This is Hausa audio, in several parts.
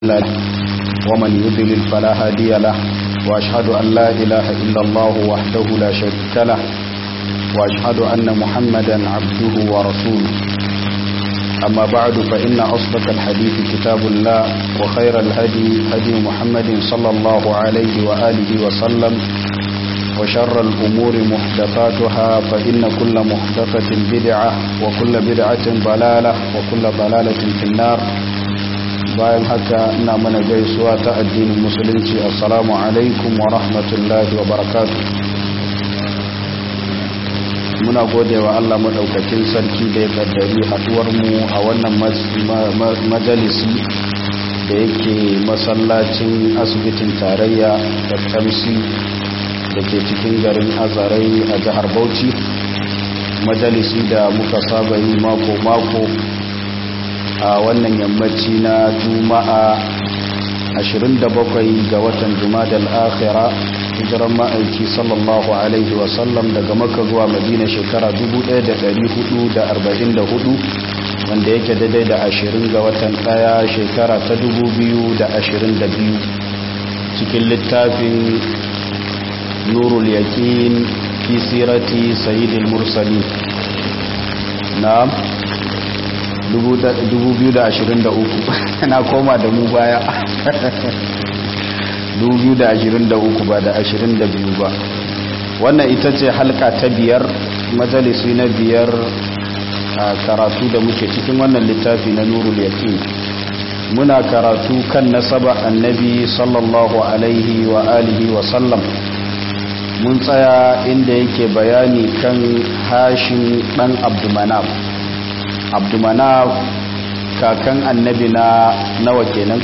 له ومن يضلل فلا هادي له وأشهد أن لا إله إلا الله وحده لا شريك له وأشهد أن محمدا عبده ورسوله أما بعد فإن أصدق الحديث كتاب الله وخير الهدي هدي محمد صلى الله عليه وآله وسلم وشر الأمور محدثاتها فإن كل محدثة بدعة وكل بدعة ضلالة وكل ضلالة في النار bayan haka ina mana gaisuwa ta addinin musulunci assalamu alaikum wa rahmatullahi wa barakatu muna gode wa Allah madaukakin sarki da ya kaddari haduwarmu a wannan majalisi da yake masallacin asibitin tarayya da kamsi da ke cikin garin azarai a jihar bauchi majalisi da muka saba yi mako-mako a wannan yammaci na juma'a 27 ga watan jumadal akhira hijiran ma'aiki sallallahu alaihi wasallam daga maka zuwa madina shekara 1444 wanda yake daidai da 20 ga watan daya shekara ta 2022 cikin littafin nurul yakin fi sirati sayyidil mursalin na'am 2023 na koma da mu baya 2023 ba da 22 ba wannan ita ce halka ta biyar majalisi na biyar a karatu da muke cikin wannan littafi na nurul yaqin muna karatu kan nasaba annabi sallallahu alaihi wa alihi wa sallam mun tsaya inda yake bayani kan hashin dan abdumanaf abdumanaf kakan annabi na nawa kenan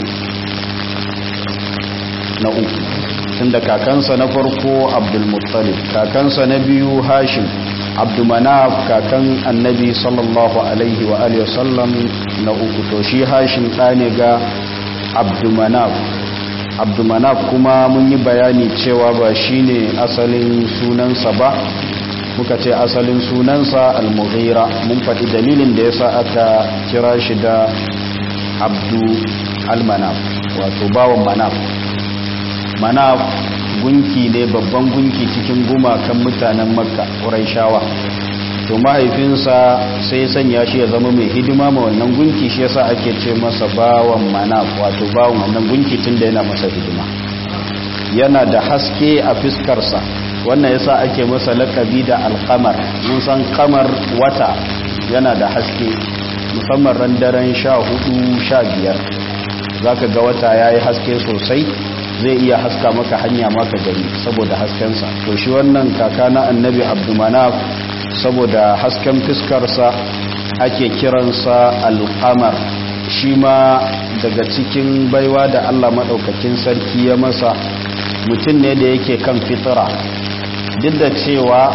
na uku tunda kakansa na farko abdulmuttalib kakansa na biyu hashim abdumanaf kakan annabi sallallahu alaihi wa alihi wasallam na uku to shi hashim ɗane ga abdumanaf abdumanaf kuma mun yi bayani cewa ba shine asalin sunansa ba muka ce asalin sunansa al-mughira mun faɗi dalilin da yasa aka kira shi da abdu al-manaf wato bawan manaf manaf gunki ne babban gunki cikin gumakan mutanen makka shawa to mahaifinsa sai sanya shi ya zama mai hidima ma wannan gunki shi yasa ake ce masa bawan manaf wato bawan wannan gunki tunda yana masa hidima yana da haske a fiskarsa wannan yasa ake masa lakabi da alkamar mun san kamar wata yana da haske musamman ran daren sha hudu sha biyar za ka ga wata ya yi haske sosai zai iya haska maka hanya maka gani saboda haskensa to shi wannan kaka na annabi abdumanaf saboda hasken fiskarsa ake kiransa alkamar shi ma daga cikin baiwa da allah maɗaukakin sarki ya masa mutum ne da yake kan fitira duk da cewa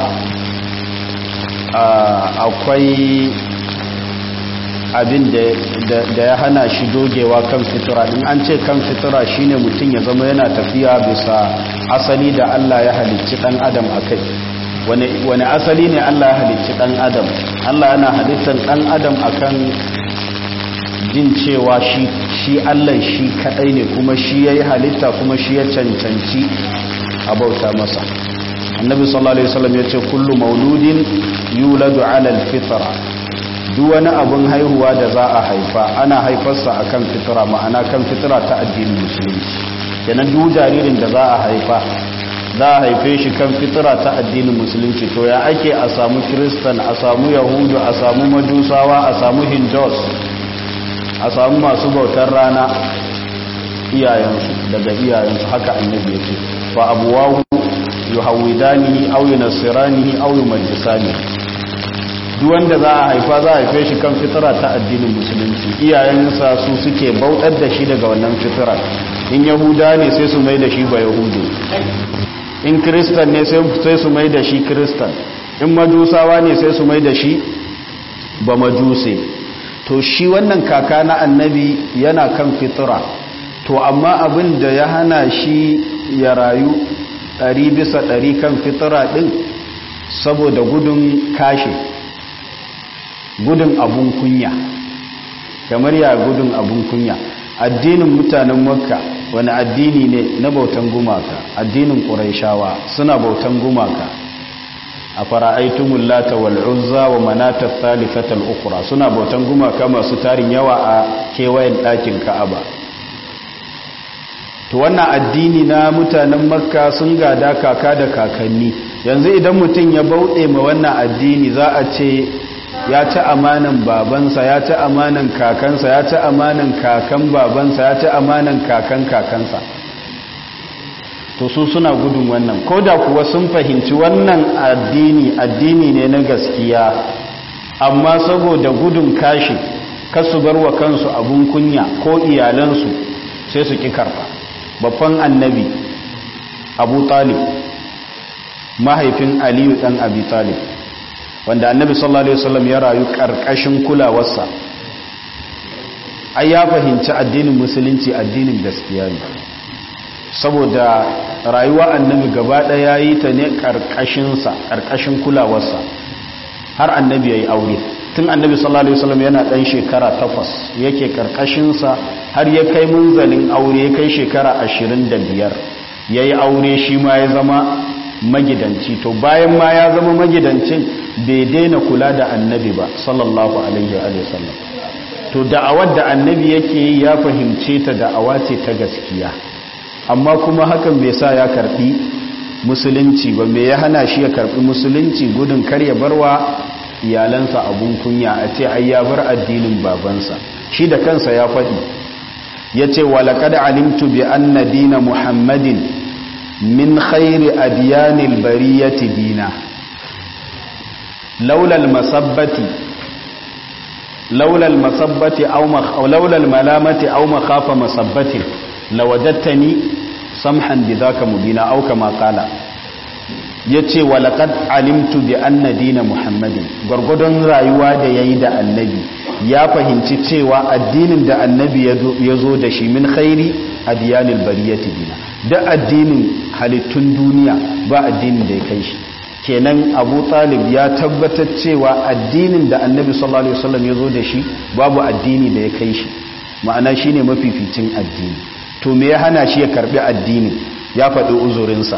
akwai abin da ya hana shi dogewa kan fitura din an ce kan fitura shine mutum ya zama yana tafiya bisa asali da Allah ya halicci dan adam akai wani asali ne Allah ya halicci dan adam Allah yana halittar dan adam akan jin cewa shi shi Allah shi kadai ne kuma shi yayi halitta kuma shi ya cancanci a bauta masa annabi sallallahu alaihi wasallam yace kullu mauludin yuladu ala alfitra duk wani abun haihuwa da za a haifa ana haifarsa akan fitra ma'ana kan fitra ta addinin musulunci kenan duk jaririn da za a haifa za a haife shi kan fitra ta addinin musulunci to ya ake a samu kristan a samu yahudu a samu majusawa a samu hindus a samu masu bautar rana iyayensu daga iyayensu haka annabi yake fa abuwahu yuhawidanihi aw yunasiranihi aw yumajjisanihi duk wanda za a haifa za a haife shi kan fitira ta addinin musulunci iyayensa su suke bautar da shi daga wannan fitira in yahuda ne sai su mai da shi ba yahudu in kristan ne sai su mai da shi kristan in majusawa ne sai su mai da shi ba majuse to shi wannan kaka na annabi yana kan fitira to amma abin da ya hana shi ya rayu ɗari bisa ɗari kan fitira ɗin saboda gudun kashe gudun abun kunya kamar ya gudun abun kunya addinin mutanen makka wani addini ne na bautan gumaka addinin ƙuraishawa suna bautan gumaka a fara'aitumul lata wal uzza wa manata thalithatal ukhra suna bautan gumaka masu tarin yawa a kewayen ɗakin ka'aba to wannan addini na mutanen makka sun gada kaka da kakanni yanzu idan mutum ya bauɗe ma wannan addini za a ce ya ci amanan babansa ya ci amanan kakansa ya ci amanan kakan babansa ya ci amanan kakan kakansa to su suna gudun wannan ko da kuwa sun fahimci wannan addini addini ne na gaskiya amma saboda gudun kashi kasu bar wa kansu abun kunya ko iyalansu sai su ƙi karfa babban annabi abu talib mahaifin aliyu ɗan abi talib wanda annabi sallallahu alaihi wasallam ya rayu ƙarƙashin kulawarsa ai ya fahimci addinin musulunci addinin gaskiya ne saboda rayuwa annabi gaba ɗaya yi ta ne ƙarƙashinsa ƙarƙashin kulawarsa har annabi ya yi aure tun annabi sallallahu alaihi wasallam yana ɗan shekara takwas yake ƙarƙashinsa har ya kai munzalin aure ya kai shekara ashirin da biyar ya yi aure shi ma ya zama magidanci to bayan ma ya zama magidancin bai daina kula da annabi ba sallallahu alaihi wa sallam to da'awar da annabi yake yi ya fahimce ta da'awa ce ta gaskiya amma kuma hakan bai sa ya karbi musulunci ba me ya hana shi ya karbi musulunci gudun kar ya barwa iyalansa abun kunya a ce ai ya bar addinin babansa shi da kansa ya faɗi ya ce walaƙad alimtu bi anna dina muhammadin min khairi adiyanil bariyati dina laulal masabbati laulal masabbati aw laulal malamati aw makhafa masabbati lawajadtani samhan bidhaka mubina aw kama qala yace walaqad alimtu bi anna dina muhammadin gurgudun rayuwa da yayi da annabi ya fahimci cewa addinin da annabi ya zo da shi min khairi adiyanil bariyati dina da addinin halittun duniya ba addinin da ya kai shi kenan abu talib ya tabbatar cewa addinin da annabi sallallahu alaihi wasallam ya zo da shi babu addini da ya kai shi ma'ana shine mafificin addini to me ya hana shi ya karbi addini ya faɗi uzurinsa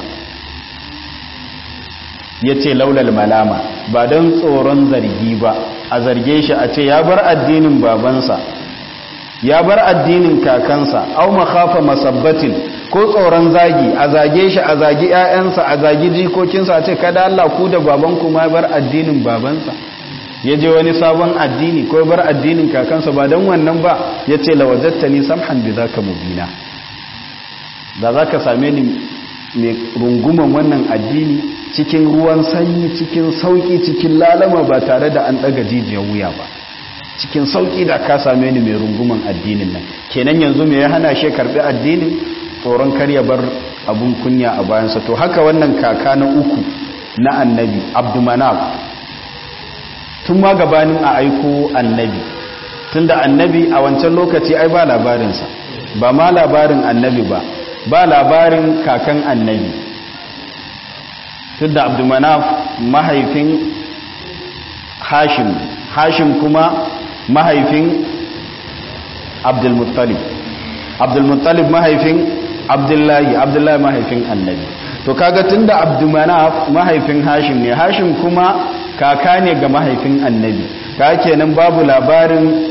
ya ce laulal malama ba don tsoron zargi ba a zarge shi a ce ya bar addinin babansa ya bar addinin kakansa au makhafa masabbatin ko tsoron zagi a zage shi a zagi ƴaƴansa a zagi jikokinsa a ce kada Allah ku da babanku ma bar addinin babansa ya je wani sabon addini ko bar addinin kakansa ba don wannan ba ya ce lawajattani samhan bi zaka mubina da zaka same ni mai runguman wannan addini cikin ruwan sanyi cikin sauki cikin lalama ba tare da an daga jijiyar wuya ba cikin sauki da ka same ni mai runguman addinin nan kenan yanzu me ya hana shi karbi addinin tsoron karya bar abun kunya a bayansa to haka wannan kaka na uku na annabi abdumanaf tun ma gabanin a aiko annabi tunda annabi a wancan lokaci ai ba labarinsa ba ma labarin annabi ba ba labarin kakan annabi tunda abdumanaf mahaifin hashim hashim kuma mahaifin abdulmuttalib abdulmuttalib mahaifin abdullahi abdullahi mahaifin annabi to kaga tunda abdumanaf mahaifin hashim ne hashim kuma kaka ne ga mahaifin annabi ka kenan babu labarin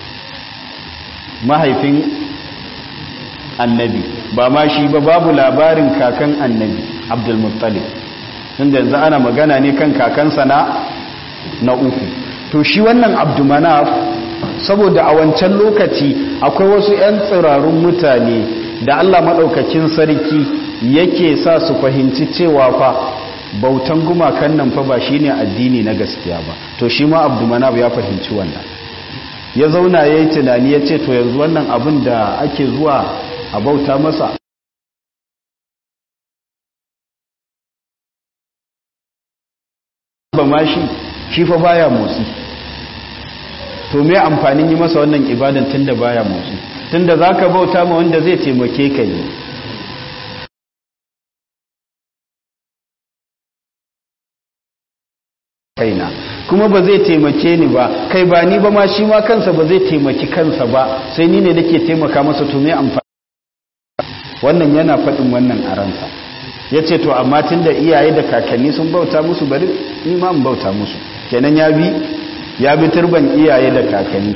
mahaifin annabi ba ma shi ba babu labarin kakan annabi abdulmuttalib tunda yanzu ana magana ne kan kakansa na na uku to shi wannan abdumanaf saboda a wancan lokaci akwai wasu 'yan tsirarun mutane da allah maɗaukakin sarki yake sa su fahimci cewa fa bautan gumakan nan fa ba shi ne addini na gaskiya ba to shi ma abdumanaf ya fahimci wannan ya zauna ya yi tunani ya ce to yanzu wannan abin da ake zuwa a bauta masa ba ma shi shi fa baya motsi to me amfanin yi masa wannan ibadan tunda baya motsi tunda zaka bauta ma wanda zai taimake ka yi kaina kuma ba zai taimake ni ba kai ba ni ba ma shi ma kansa ba zai taimaki kansa ba sai ni ne nake taimaka masa to me amfani wannan yana faɗin wannan a ransa ya ce to amma tun da iyaye da kakanni sun bauta musu bari ni ma in bauta musu kenan ya bi ya bi turban iyaye da kakanni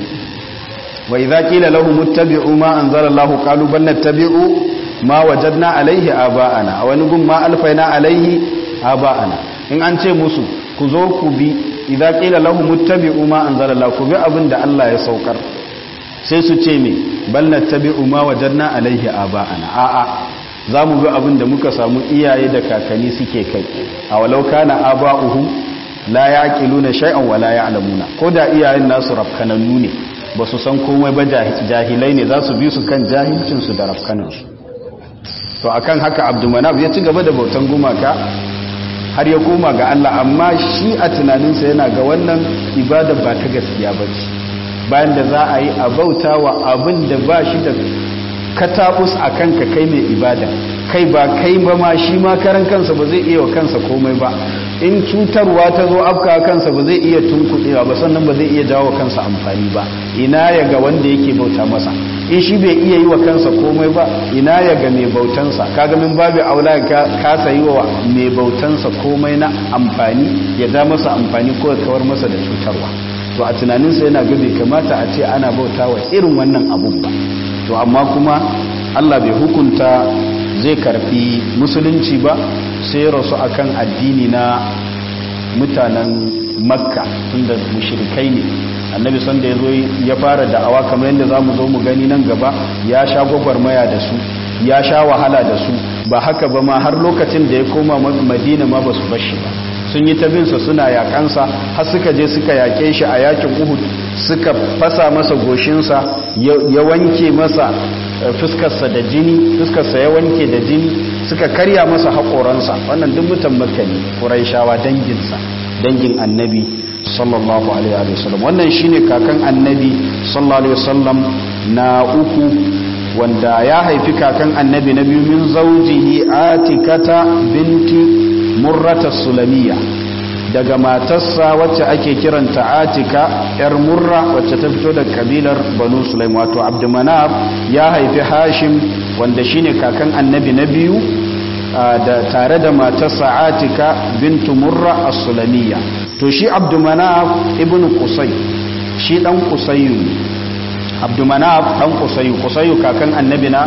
wa idza qila lahum ittabi'u ma anzala Allahu qalu bal nattabi'u ma wajadna alaihi aba'ana a wani gun ma alfaina alaihi aba'ana in an ce musu ku zo ku bi idza qila lahum ittabi'u ma anzala Allah ku bi abin da Allah ya saukar sai su ce me bal nattabi'u ma wajadna alaihi aba'ana a'a za mu bi abin da muka samu iyaye da kakanni suke kai a walau kana aba'uhum la yaqiluna shay'an wa la ya'lamuna ko da iyayen nasu rafkanannu ne ba su san komai ba jahilai ne za su bi su kan jahilcin su da rafkanansu to akan haka abdulmanaf ya ci gaba da bautan gumaka har ya koma ga Allah amma shi a tunaninsa yana ga wannan ibada ba ta gaskiya ba ce bayan da za a yi a bauta wa abin da ba shi da katabus a kanka kai mai ibada kai ba kai ba ma shi ma karan kansa ba zai iya wa kansa komai ba in cutarwa ta zo afka kansa ba zai iya tunkuɗewa ba sannan ba zai iya jawo kansa amfani ba ina ya ga wanda yake bauta masa in shi bai iya yi wa kansa komai ba ina ya ga mai bautansa kaga min babu aula ka kasa yi wa mai bautansa komai na amfani ya da masa amfani ko ya kawar masa da cutarwa to a tunaninsa yana ga bai kamata a ce ana bauta wa irin wannan abun ba to amma kuma Allah bai hukunta zai karfi musulunci ba sai rasu akan addini na mutanen makka tunda mushrikai ne annabi sanda ya zo ya fara da'awa kamar yadda za mu zo mu gani nan gaba ya sha gwagwarmaya da su ya sha wahala da su ba haka ba ma har lokacin da ya koma madina ma ba su bashi ba sun yi tabinsa suna yakansa har suka je suka yake shi a yakin uhud suka fasa masa goshinsa ya wanke masa fuskarsa da jini fuskarsa ya wanke da jini suka karya masa haƙoransa wannan duk mutan makka ne ƙuraishawa danginsa dangin annabi sallallahu alaihi wasallam wannan shine kakan annabi sallallahu alaihi wasallam na uku wanda ya haifi kakan annabi na biyu min zaujihi atikata binti murrata sulamiya daga matarsa wacce ake kiranta atika yar murra wacce ta fito daga kabilar banu sulaim wato abdumanaf ya haifi hashim wanda shine kakan annabi na biyu da tare da matarsa atika bintu murra as-sulamiyya to shi abdumanaf ibnu qusay shi dan qusayyu abdumanaf dan qusayyu qusayyu kakan annabi na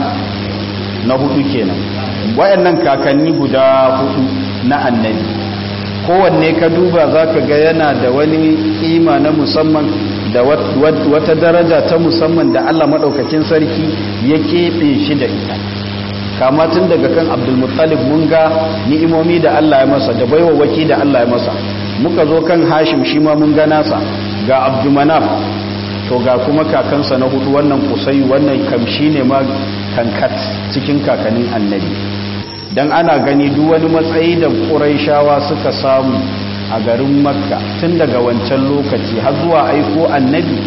na hudu kenan wayannan kakanni guda hudu na annabi kowanne ka duba zaka ga yana da wani kima na musamman da wata daraja ta musamman da Allah madaukakin sarki ya keɓe shi da ita kama tun daga kan abdulmuttalib mun ga ni'imomi da Allah ya masa da baiwawaki da Allah ya masa muka zo kan hashim shi ma mun ga nasa ga abdumanaf to ga kuma kakansa na hudu wannan kusai wannan kamshi ne ma kankat cikin kakannin annabi dan ana gani duk wani matsayi da ƙuraishawa suka samu a garin makka tun daga wancan lokaci har zuwa aiko annabi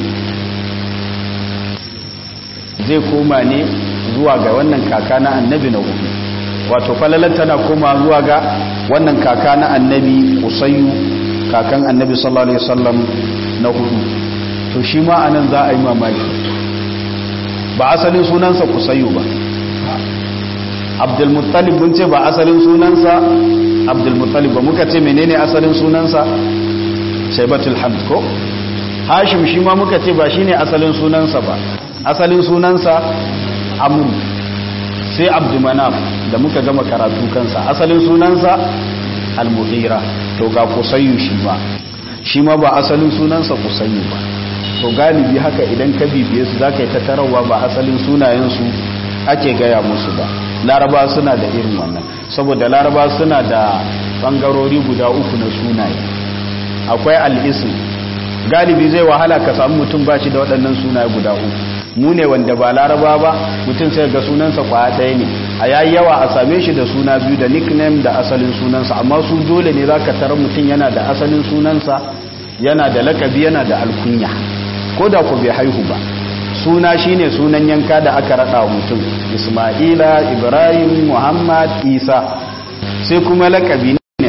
zai koma ne zuwa ga wannan kaka na annabi na hudu wato falalar tana koma zuwa ga wannan kaka na annabi usayu kakan annabi sallallahu alaihi wasallam na hudu to shi ma anan za a yi mamaki ba asalin sunansa kusayu ba abdulmuttalib mun ce ba asalin sunansa abdulmuttalib ba muka ce menene asalin sunansa shaibatul hamd ko hashim shi ma muka ce ba shine asalin sunansa ba asalin sunansa amru sai abdumanaf da muka gama karatu kansa asalin sunansa al-mughira to ga kusayyu shi ba shi ma ba asalin sunansa kusayyu ba to galibi haka idan ka bibiye su zaka yi ta tarawa ba asalin sunayensu ake gaya musu ba laraba suna da irin wannan saboda laraba suna da bangarori guda uku na sunaye akwai al-ism galibi zai wahala ka samu mutum ba shi da waɗannan sunaye guda uku mu ne wanda ba laraba ba mutum sai ga sunansa kwaya ɗaya ne a yayi yawa a same shi da suna biyu da nickname da asalin sunansa amma su dole ne zaka tarar mutum yana da asalin sunansa yana da lakabi yana da alkunya ko da ku bai haihu ba suna shine sunan yanka da aka rada wa mutum isma'ila ibrahim muhammad isa sai kuma lakabi ne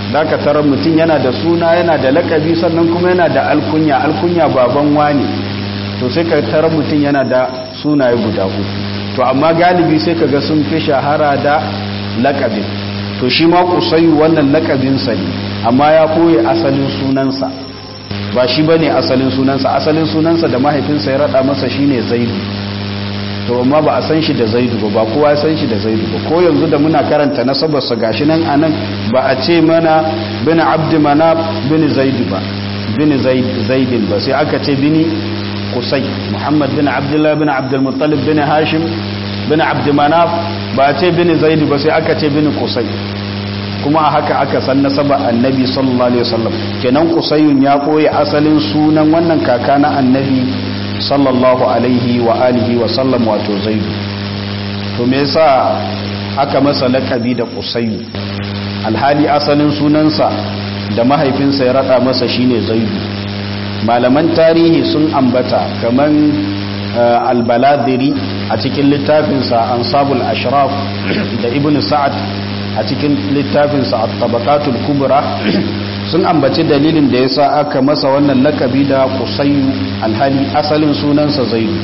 da ka tarar mutum yana da suna yana da lakabi sannan kuma yana da alkunya alkunya baban wani to sai ka tarar mutum yana da sunaye guda uku to amma galibi sai ka ga sun fi shahara da lakabin to shi ma kusayu wannan lakabinsa ne amma ya koye asalin sunansa ba shi ba ne asalin sunansa asalin sunansa da mahaifinsa ya rada masa shine zaidu to amma ba a san shi da zaidu ba ba kowa ya san shi da zaidu ba ko yanzu da muna karanta nasabarsa gashi nan anan ba a ce mana bin abdi manaf bin zaidu ba bin zaidin ba sai aka ce bini kusai muhammad bin abdullah bin abdul muttalib bin hashim bin abdi manaf ba a ce bin zaidu ba sai aka ce bin kusai kuma a haka aka san nasaba annabi sallallahu alaihi wasallam kenan kusayun ya koyi asalin sunan wannan kaka na annabi sallallahu alaihi wa alihi wa sallam wato zaidu to me yasa aka masa lakabi da kusayu alhali asalin sunansa da mahaifinsa ya rada masa shine zaidu malaman tarihi sun ambata kaman albaladiri a cikin littafinsa ansabul ashraf da ibn sa'ad a cikin littafinsa a tabakatul kubra sun ambaci dalilin da ya sa aka masa wannan lakabi da kusayu alhali asalin sunansa zaidu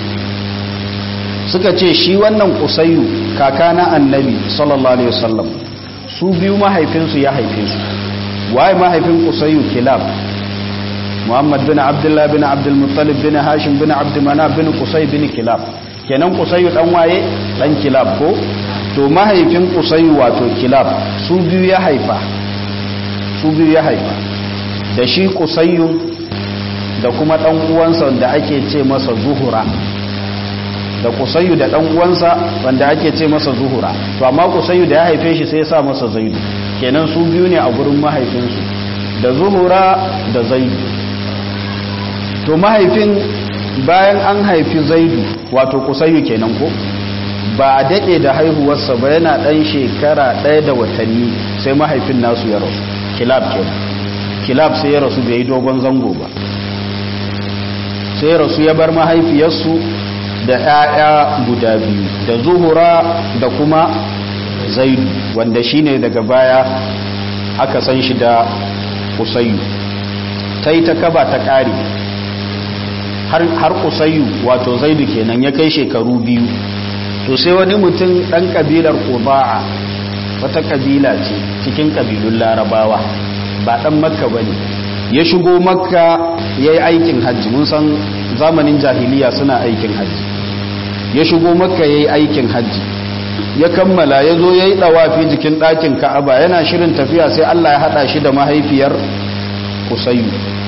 suka ce shi wannan kusayu kaka na annabi sallallahu alaihi wasallam su biyu mahaifinsu ya haife su waye mahaifin kusayu kilab muhammad bin abdullah bin abdul muttalib bin hashim bin abd manaf bin kusay bin kilab kenan kusayu dan waye dan kilab ko to mahaifin kusayu wato kilab su biyu ya haifa su biyu ya haifa da shi kusayu da kuma dan uwansa wanda ake ce masa zuhura da kusayu da dan uwansa wanda ake ce masa zuhura to amma kusayu da ya haife shi sai ya sa masa zaidu kenan su biyu ne a gurin mahaifinsu da zuhura da zaidu to mahaifin bayan an haifi zaidu wato kusayu kenan ko ba a daɗe da haihuwarsa ba yana ɗan shekara ɗaya da watanni sai mahaifin nasu ya rasu kilab kenan kilab sai ya rasu bai yi dogon zango ba sai ya rasu ya bar mahaifiyarsu da 'ya'ya guda biyu da zuhura da kuma zaidu wanda shine daga baya aka san shi da kusayu ta yi ta kaba ta ƙari har kusayu wato zaidu kenan ya kai shekaru biyu to sai wani mutum ɗan ƙabilar ƙuba'a wata ƙabila ce cikin ƙabilun larabawa ba ɗan makka ba ne ya shigo makka ya yi aikin hajji mun san zamanin jahiliya suna aikin hajji ya shigo makka ya yi aikin hajji ya kammala ya zo ya yi ɗawafi jikin ɗakin ka'aba yana shirin tafiya sai allah ya haɗa shi da mahaifiyar kusayu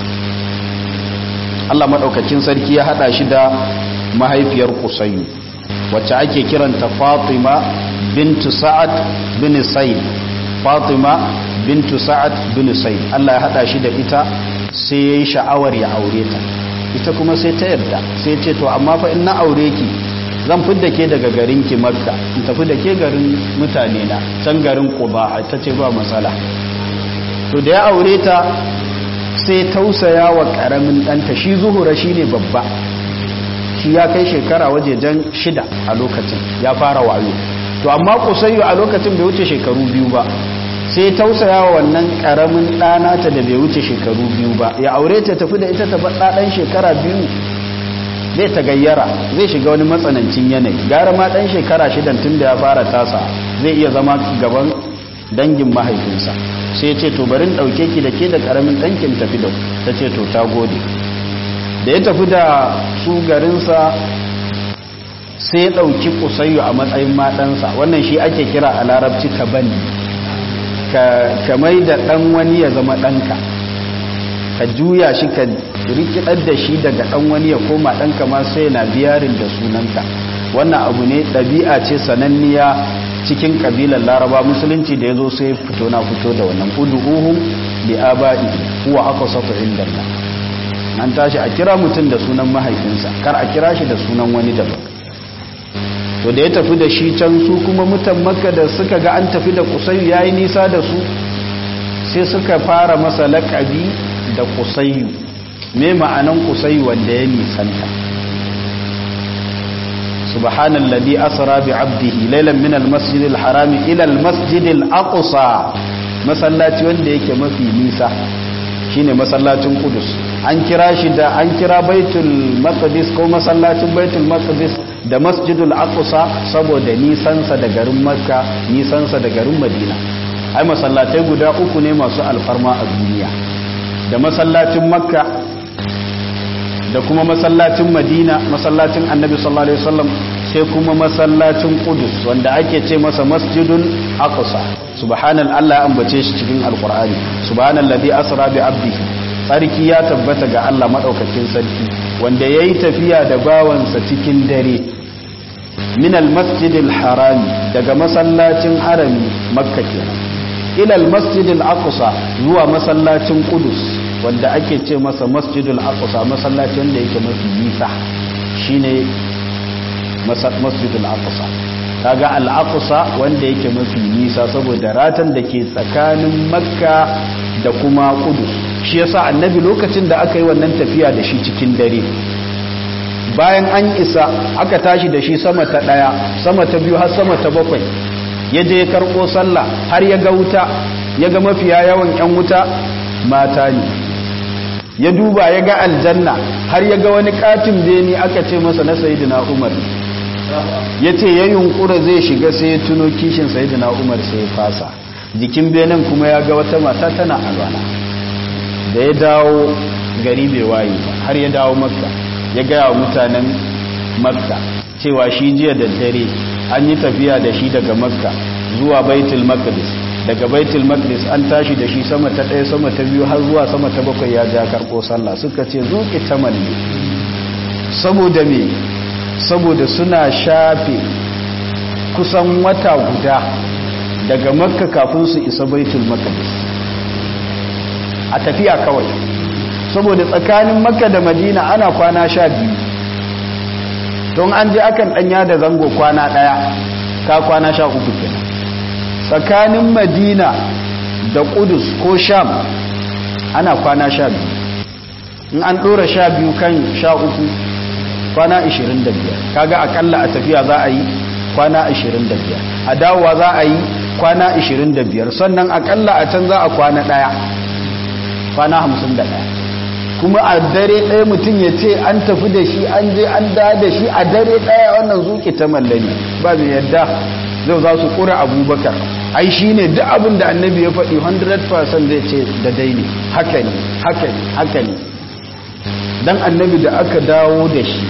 allah maɗaukakin sarki ya haɗa shi da mahaifiyar kusayu wacce ake kiranta fatima bintu sa'ad bin said fatima bintu sa'ad bin said Allah ya hada shi da ita sai yayi sha'awar ya aure ta ita kuma sai ta yarda sai ce to amma fa in na aure ki zan fidda ke daga garin ki makka in tafi da ke garin mutane na can garin quba ta ce ba matsala to da ya aure ta sai tausaya wa karamin danta shi zuhura shine babba shi ya kai shekara wajejen shida a lokacin ya fara wayo to amma kusayyu a lokacin bai wuce shekaru biyu ba sai tausaya wa wannan karamin ɗana ta da bai wuce shekaru biyu ba ya aure ta tafi da ita ta faɗa ɗan shekara biyu zai ta gayyara zai shiga wani matsanancin yanayi gara ma ɗan shekara shidan tun da ya fara tasa zai iya zama gaban dangin mahaifinsa sai ce to barin ɗauke ki da ke da ƙaramin ɗankin tafi da ta ce to ta gode da ya tafi da su garinsa sai ya ɗauki kusayyo a matsayin matansa wannan shi ake kira a larabci ka bani ka mai da ɗan wani ya zama ɗanka ka juya shi ka rikidar da shi daga ɗan wani ya koma ɗanka ma sai na biyarin da sunanka wannan abu ne ɗabi'a ce sananniya cikin ƙabilar laraba musulunci da ya zo sai fito na fito da wannan udu'uhum bi aba'i huwa aqsatu indallah an tashi a kira mutum da sunan mahaifinsa kar a kira shi da sunan wani daban to da ya tafi da shi can su kuma mutan makka da suka ga an tafi da kusayu yayi nisa da su sai suka fara masa laƙabi da kusayu me ma'anan kusayu wanda ya nisanta subhanallazi asra bi 'abdihi laylan min al-masjidil harami ila al-masjidil aqsa masallaci wanda yake mafi nisa shine masallacin Qudus an kira shi da an kira Baitul Maqdis ko masallacin Baitul Maqdis da Masjidul Aqsa saboda nisansa da garin Makka nisansa da garin Madina ai masallatai guda uku ne masu alfarma a duniya da masallacin Makka da kuma masallacin Madina masallacin Annabi sallallahu alaihi wasallam sai kuma masallacin Qudus wanda ake ce masa Masjidul Aqsa subhanal Allah ambace shi cikin alqur'ani subhanallazi asra bi abdihi sarki ya tabbata ga Allah madaukakin sarki wanda yayi tafiya da bawansa cikin dare min almasjidil harami daga masallacin harami makka kenan ila almasjidil aqsa zuwa masallacin qudus wanda ake ce masa masjidul aqsa masallacin da yake mafi nisa shine masjidul aqsa kaga al-aqsa wanda yake mafi nisa saboda ratan da ke tsakanin makka da kuma kudus shi yasa annabi lokacin da aka yi wannan tafiya da shi cikin dare bayan an isa aka tashi da shi sama ta daya sama ta biyu har sama ta bakwai ya je ya karɓo sallah har ya ga wuta ya ga mafiya yawan yan wuta mata ne ya duba ya ga aljanna har ya ga wani katin beni aka ce masa na sayidina umar ya ce ya yunkura zai shiga sai ya tuno kishin sayidina umar sai ya fasa jikin benin kuma ya ga wata mata tana alwana da ya dawo gari bai waye ba har ya dawo makka ya gaya wa mutanen makka cewa shi jiya da dare an yi tafiya da shi daga makka zuwa baitul maqdis daga baitul maqdis an tashi da shi sama ta ɗaya sama ta biyu har zuwa sama ta bakwai ya ja karɓo sallah suka ce zuƙi ta malle saboda me saboda suna shafe kusan wata guda daga makka kafin su isa baitul maqdis a tafiya kawai saboda tsakanin makka da madina ana kwana sha biyu don an je akan danya da zango kwana daya ka kwana sha uku kenan tsakanin madina da kudus ko sham ana kwana sha biyu in an dora sha biyu kan sha uku kwana 25 kaga akalla a tafiya za a yi kwana 25 a dawowa za a yi kwana 25 sannan akalla a can za a kwana daya kwana 51 kuma a dare ɗaya mutum ya ce an tafi da shi an je an da da shi a dare ɗaya wannan zuƙi ta mallani ba mai yadda zai za su ƙura abubakar ai shi ne duk abin da annabi ya faɗi 100% zai ce da dai ne haka ne haka ne haka ne dan annabi da aka dawo da shi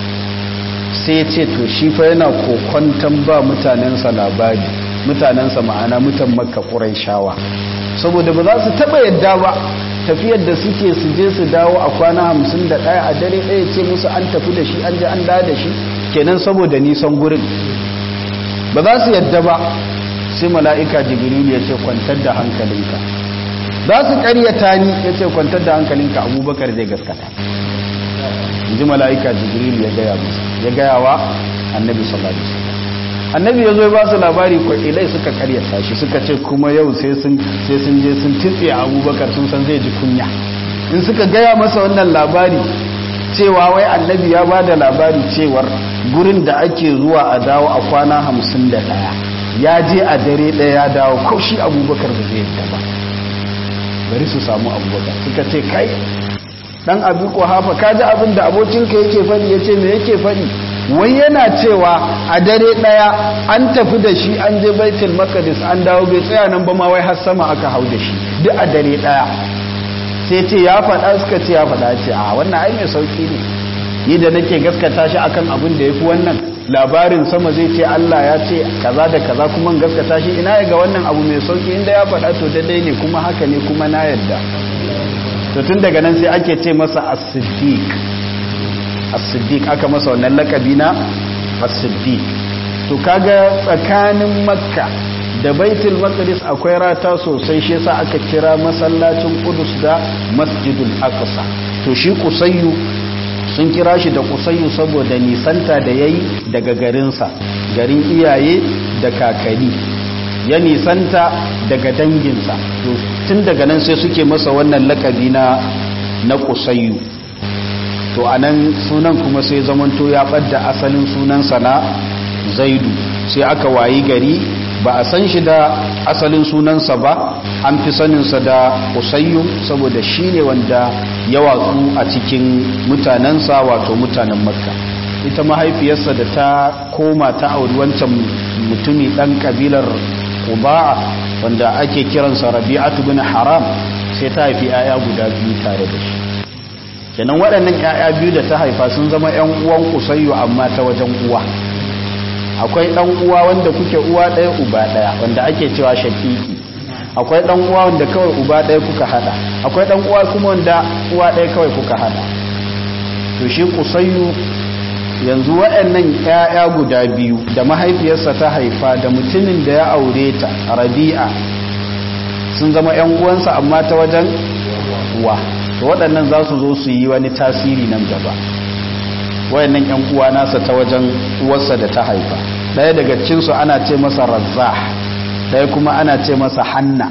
sai ce to shi fa yana kokwantan ba mutanensa labari mutanensa ma'ana mutan makka shawa saboda ba za su taba yadda ba tafiyar da suke su je su dawo a kwana hamsin da ɗaya a dare ɗaya ce musu an tafi da shi an ji an da da shi kenan saboda nisan gurin ba za su yadda ba sai mala'ika jibril ya ce kwantar da hankalinka za su ƙaryata ni ya ce kwantar da hankalinka abubakar zai gaskata ji mala'ika jibril ya gaya musu ya gaya wa annabi sallallahu alaihi wasallam annabi ya zo ba su labari kwailai suka karyata shi suka ce kuma yau sai sun sai sun je sun titse abubakar sun san zai ji kunya in suka gaya masa wannan labari cewa wai annabi ya ba da labari cewar gurin da ake zuwa a dawo a kwana hamsin da ɗaya ya je a dare ɗaya ya dawo ko shi abubakar ba zai yadda ba bari su samu abubakar suka ce kai dan abu hafa ka ji abin da abokinka yake faɗi ya ce me yake faɗi wai yana cewa a dare ɗaya an tafi da shi an je baitul maqdis an dawo bai tsaya nan ba ma wai har sama aka hau da shi duk a dare ɗaya sai ce ya faɗa suka ce ya faɗa ce a wannan ai mai sauki ne ni da nake gaskata shi akan abin da yafi wannan labarin sama zai ce Allah ya ce kaza da kaza kuma gaskata shi ina ga wannan abu mai sauki inda ya faɗa to daidai ne kuma haka ne kuma na yarda to tun daga nan sai ake ce masa as-siddiq as-siddiq aka masa wannan lakabi na as-siddiq to kaga tsakanin makka da baitul maqdis akwai rata sosai shi yasa aka kira masallacin qudus da masjidul aqsa to shi kusayyu sun kira shi da kusayyu saboda nisanta da yayi daga garinsa garin iyaye da kakani ya nisanta daga danginsa tun daga nan sai suke masa wannan lakabi na na kusayyu to anan sunan kuma sai zamanto ya ɓadda asalin sunansa na zaidu sai aka wayi gari ba a san shi da asalin sunansa ba an fi saninsa da usayyu saboda shi ne wanda ya watsu a cikin mutanensa wato mutanen makka ita mahaifiyarsa da ta koma ta auri wancan mutumi ɗan ƙabilar kuba'a wanda ake kiransa rabi'atu bin haram sai ta haifi 'ya'ya guda biyu tare da shi kenan waɗannan 'ya'ya biyu da ta haifa sun zama 'yan uwan kusayyo amma ta wajen uwa akwai ɗan uwa wanda kuke uwa ɗaya uba ɗaya wanda ake cewa shakiki akwai ɗan uwa wanda kawai uba ɗaya kuka hada akwai ɗan uwa kuma wanda uwa ɗaya kawai kuka hada to shi kusayyo yanzu waɗannan 'ya'ya guda biyu da mahaifiyarsa ta haifa da mutumin da ya aure ta rabi'a sun zama 'yan uwansa amma ta wajen uwa to waɗannan za su zo su yi wani tasiri nan gaba wayannan 'yan uwa nasa ta wajen uwarsa da ta haifa ɗaya daga cinsu ana ce masa razzah ɗaya kuma ana ce masa hanna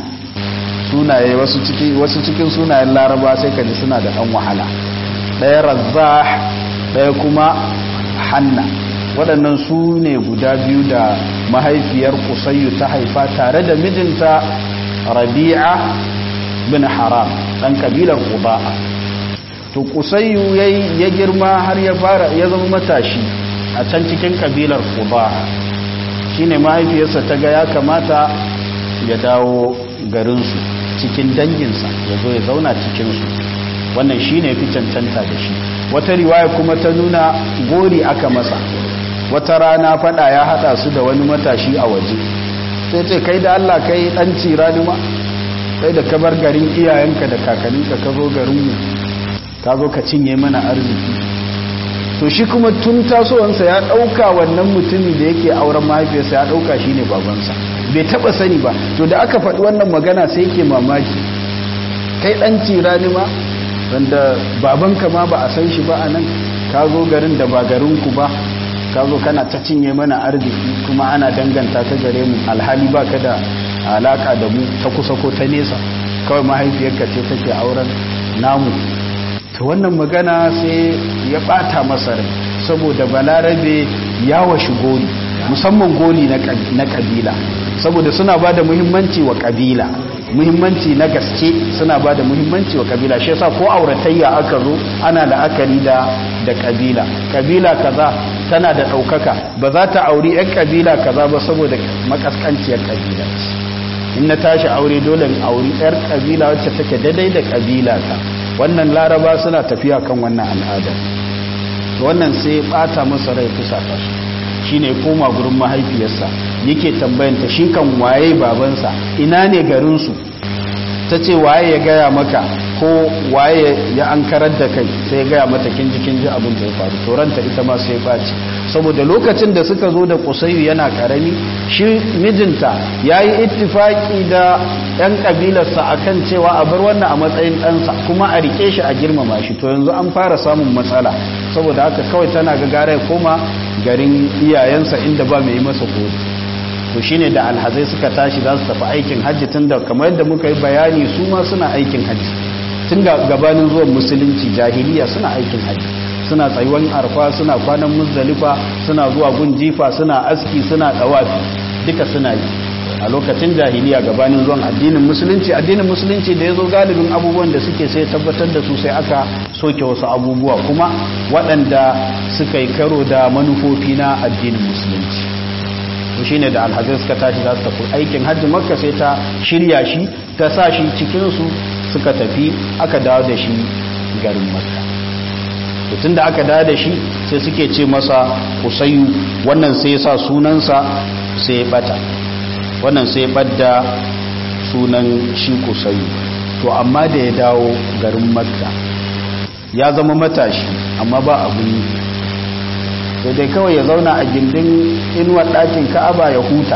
sunaye wasu cikin sunayen laraba sai ka ji suna da ɗan wahala ɗaya razzah ɗaya kuma hanna waɗannan su ne guda biyu da mahaifiyar kusayyu ta haifa tare da mijinta rabi'a bin haram ɗan kabilar ƙuba'a to kusayyu ya girma har ya fara ya zama matashi a can cikin kabilar ƙuba'a shine mahaifiyarsa ta ga ya kamata ya dawo garinsu cikin danginsa ya zo ya zauna cikinsu wannan shine fi cancanta da shi wata riwaya kuma ta nuna gori aka masa wata rana fada ya hada su da wani matashi a waje sai ce kai da Allah kai dan cira ni ma kai da ka bar garin iyayenka da kakanninka ka zo garin mu ka zo ka cinye mana arziki to shi kuma tun tasowansa ya dauka wannan mutumi da yake auren mahaifiyarsa ya dauka shine babansa bai taba sani ba to da aka faɗi wannan magana sai yake mamaki kai dan cira ni ma wanda babanka ma ba a san shi ba a nan ka zo garin da ba garinku ba ka zo kana ta cinye mana arziki kuma ana danganta ta gare mu alhali ba ka da alaka da mu ta kusa ko ta nesa kawai mahaifiyarka ce take auren namu ta wannan magana sai ya bata masa rai saboda balarabe ya washi goli musamman goli na kabila saboda suna ba da muhimmanci wa kabila muhimmanci na gaske suna ba da muhimmanci wa kabila shi yasa ko auratayya aka zo ana la'akari da da kabila kabila kaza tana da ɗaukaka ba za ta auri 'yan kabila kaza ba saboda makaskanciyar kabila in na tashi aure dole in auri 'yar kabila wacce take daidai da kabila ta wannan laraba suna tafiya kan wannan al'adar wannan sai bata masa rai fusata shi shine koma gurin mahaifiyarsa yake tambayanta shi kan waye babansa ina ne garinsu ta ce waye ya gaya maka ko waye ya an karar da kai sai ya gaya mata kinji kinji abin da ya faru toranta ita ma sai ɓaci saboda lokacin da suka zo da kusayu yana karami shi mijinta ya yi ittifaki da 'yan kabilarsa a kan cewa a bar wannan a matsayin ɗansa kuma a rike shi a girmama shi to yanzu an fara samun matsala saboda haka kawai tana ga gara ya koma garin iyayensa inda ba mai yi masa kodi to shine da alhazai suka tashi za su tafi aikin hajji tun da kamar yadda muka yi bayani su ma suna aikin hajji tun ga gabanin zuwan musulunci jahiliya suna aikin hajji suna tsayuwan arfa suna kwanan muzdalifa suna zuwa gun jifa suna aski suna dawafi duka suna yi a lokacin jahiliya gabanin zuwan addinin musulunci addinin musulunci da ya zo galibin abubuwan da suke sai tabbatar da su sai aka soke wasu abubuwa kuma waɗanda suka yi karo da manufofi na addinin musulunci to shine da alhazai suka tashi za su tafi aikin hajji makka sai ta shirya shi ta sa shi cikinsu suka tafi aka dawo da shi garin makka tun da aka dawo da shi sai suke ce masa kusayu wannan sai ya sa sunansa sai ya bata wannan sai ya badda sunan shi kusayu to amma da ya dawo garin makka ya zama matashi amma ba abun yi sai dai kawai ya zauna a gindin inuwar ɗakin ka'aba ya huta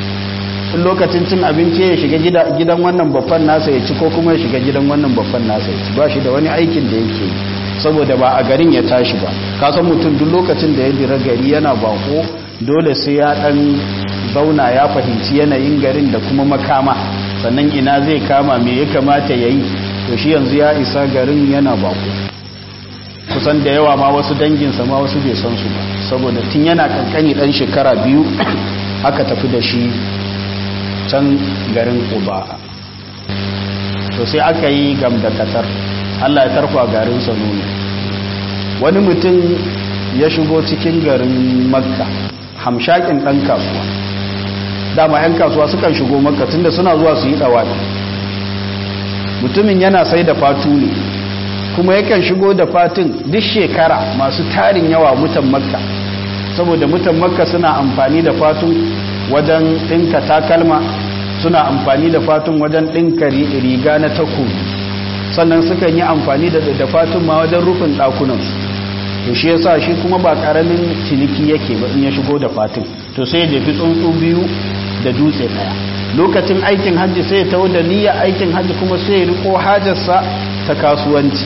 in lokacin cin abinci ya shiga gidan wannan babban nasa ya ci ko kuma ya shiga gidan wannan babban nasa ya ci ba shi da wani aikin da yake saboda ba a garin ya tashi ba kasan mutum duk lokacin da ya dira gari yana bako dole sai ya dan zauna ya fahimci yanayin garin da kuma makama sannan ina zai kama me ya kamata ya yi to shi yanzu ya isa garin yana bako kusan da yawa ma wasu danginsa ma wasu bai san su ba saboda tun yana kankani dan shekara biyu aka tafi da shi can garin kuba to sai aka yi gam da katar allah ya tarfa garin sanuni wani mutum ya shigo cikin garin makka hamshakin ɗan kasuwa dama 'yan kasuwa sukan shigo makka tunda suna zuwa su yi ɗawafi mutumin yana sai da fatu ne kuma yakan shigo da fatin duk shekara masu tarin yawa mutan makka saboda mutan makka suna amfani da fatun wajen ɗinka takalma suna amfani da fatun wajen ɗinka riga na takobi sannan sukan yi amfani da fatun ma wajen rufin ɗakunansu to shi yasa shi kuma ba ƙaramin ciniki yake ba in ya shigo da fatin to sai ya jefi tsuntsu biyu da dutse ɗaya lokacin aikin hajji sai ya tawo da niyya aikin hajji kuma sai ya riko hajarsa ta kasuwanci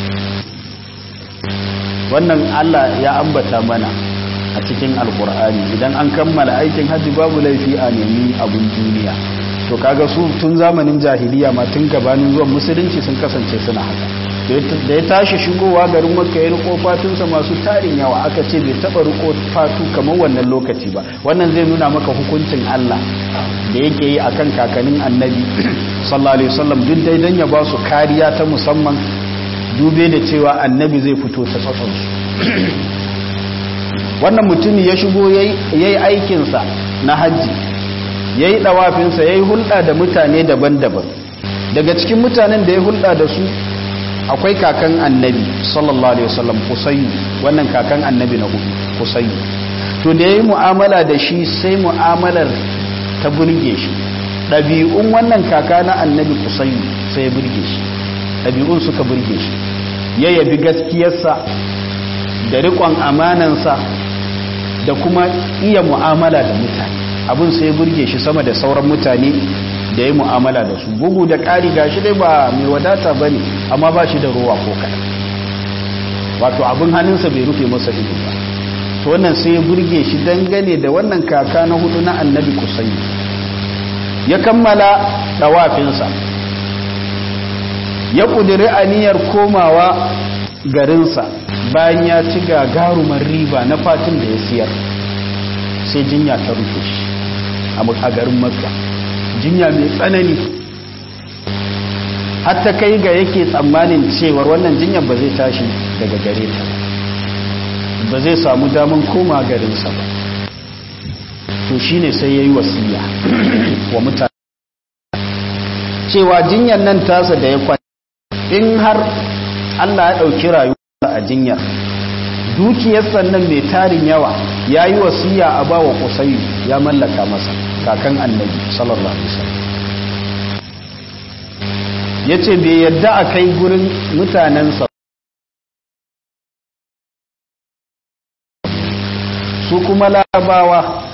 wannan Allah ya ambata mana a cikin alkur'ani idan an kammala aikin hajji babu laifi a nemi abun duniya to kaga su tun zamanin jahiliya ma tun gabanin zuwan musulunci sun kasance suna haka da ya tashi shigowa garin makka ya riko fatunsa masu tarin yawa aka ce bai taba riko fatu kamar wannan lokaci ba wannan zai nuna maka hukuncin Allah da yake yi akan kakannin annabi sallallahu alaihi wasallam duk dai dan ya ba su kariya ta musamman dube da cewa annabi zai fito ta tsatsansu wannan mutumi ya shigo ya yi aikinsa na hajji ya yi ɗawafinsa ya yi hulɗa da mutane daban-daban daga cikin mutanen da ya hulɗa da su akwai kakan annabi sallallahu alaihi wasallam kusayu wannan kakan annabi na hudu kusayu to da ya yi mu'amala da shi sai mu'amalar ta burge shi ɗabi'un wannan kaka na annabi kusayu sai ya burge shi ɗabi'un suka burge shi ya yabi gaskiyarsa da riƙon amanansa da kuma iya mu'amala da mutane abin sai ya burge shi sama da sauran mutane da ya mu'amala da su bugu da ƙari ga shi dai ba mai wadata ba ne amma ba shi da ruwa ko kaɗan wato abin hannunsa bai rufe masa ido ba to wannan sai ya burge shi dangane da wannan kaka na hudu na annabi kusayi ya kammala ɗawafinsa ya ƙudiri aniyar komawa garinsa bayan ya ci gagarumar riba na fatin da ya siyar sai jinya ta rufe shi a garin makka jinya mai tsanani hatta kai ga yake tsammanin cewar wannan jinyar ba zai tashi daga gare ta ba zai samu daman koma garinsa ba to shine sai ya yi wasiya wa mutane cewa jinyar nan tasa da ya kwan in har Allah ya ɗauki rayuwa a jinyar dukiyar sannan mai tarin yawa ya yi wasiya a ba wa kusayi ya mallaka masa kakan annabi sallallahu alaihi wasallam ya ce bai yadda a kai gurin mutanensa su kuma larabawa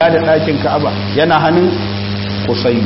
da ɗakin ka'aba yana hannun kusayu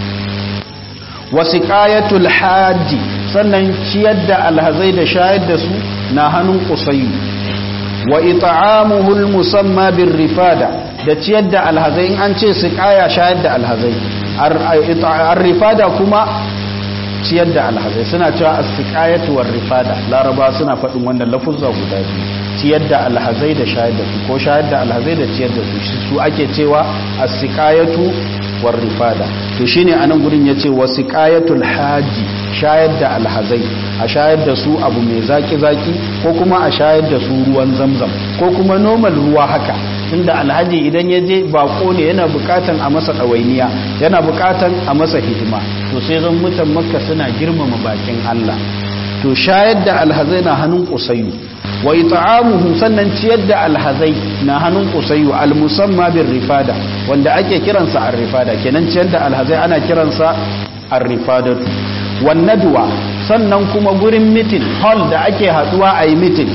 wasiƙayatul hajji sannan ciyar da alhazai da shayar da su na hannun kusayu wa ita'amuhul musamma bin rifada da ciyar da alhazai in an ce siƙaya shayar da alhazai ar rifada kuma ciyar da alhazai suna cewa as-siqayatu war rifada laraba suna faɗin wannan lafuzza guda biyu ciyar da alhazai da shayar da su ko shayar da alhazai da ciyar da su su ake cewa as-siqayatu war rifada to shine anan gurin yace wasiqayatul haji shayar da alhazai a shayar da su abu mai zaki zaki ko kuma a shayar da su ruwan zamzam ko kuma normal ruwa haka tunda alhaji idan ya je bako ne yana bukatan a masa ɗawainiya yana bukatan a masa hidima to sai zan mutan makka suna girmama bakin Allah to shayar da alhazai na hannun kusayu wa it'amuhu sannan ciyar da alhazai na hannun kusayu almusamma bin rifada wanda ake kiransa ar-rifada kenan ciyar da alhazai ana kiransa ar-rifadatu wan nadwa sannan kuma gurin mitin hall da ake haduwa a yi mitin